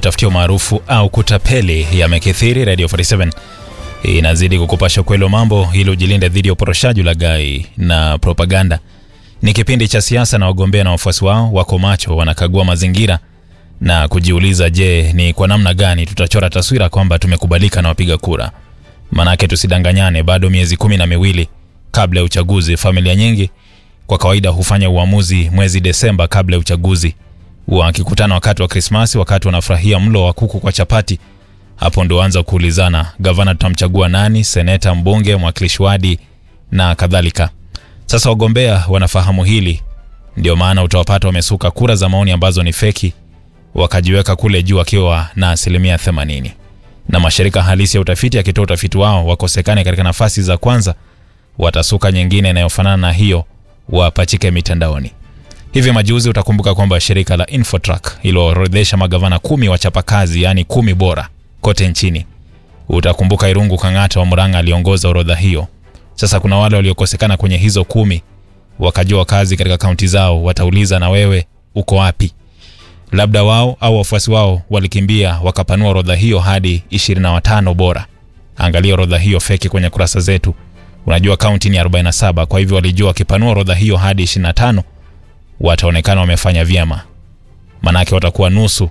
kujitafutia umaarufu au kutapeli yamekithiri. Radio 47 inazidi kukupasha ukweli wa mambo ili ujilinde dhidi ya uporoshaji, ulaghai na propaganda. Ni kipindi cha siasa na wagombea na wafuasi wao wako macho, wanakagua mazingira na kujiuliza, je, ni kwa namna gani tutachora taswira kwamba tumekubalika na wapiga kura? Manake tusidanganyane, bado miezi kumi na miwili kabla ya uchaguzi. Familia nyingi kwa kawaida hufanya uamuzi mwezi Desemba kabla ya uchaguzi, wakikutana wakati wa Krismasi, wakati wanafurahia mlo wa kuku kwa chapati. Hapo ndio anza kuulizana, gavana tutamchagua nani, seneta, mbunge, mwakilishi wadi na kadhalika. Sasa wagombea wanafahamu hili, ndio maana utawapata wamesuka kura za maoni ambazo ni feki, wakajiweka kule juu wakiwa na asilimia 80 na mashirika halisi ya utafiti yakitoa utafiti wao wakosekane katika nafasi za kwanza, watasuka nyingine inayofanana na hiyo wapachike mitandaoni. Hivi majuzi utakumbuka kwamba shirika la Infotrack iliorodhesha magavana kumi wachapakazi, yaani kumi bora kote nchini. Utakumbuka Irungu Kang'ata wa Murang'a aliongoza orodha hiyo. Sasa kuna wale waliokosekana kwenye hizo kumi, wakajua kazi katika kaunti zao, watauliza na wewe uko wapi? Labda wao au wafuasi wao walikimbia wakapanua orodha hiyo hadi 25 bora. Angalia orodha hiyo feki kwenye kurasa zetu. Unajua kaunti ni 47, kwa hivyo walijua wakipanua orodha hiyo hadi 25 wataonekana wamefanya vyema, manake watakuwa nusu.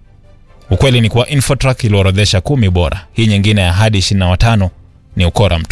Ukweli ni kuwa Infotrack iliorodhesha kumi bora, hii nyingine ya hadi 25 ni ukora mtu.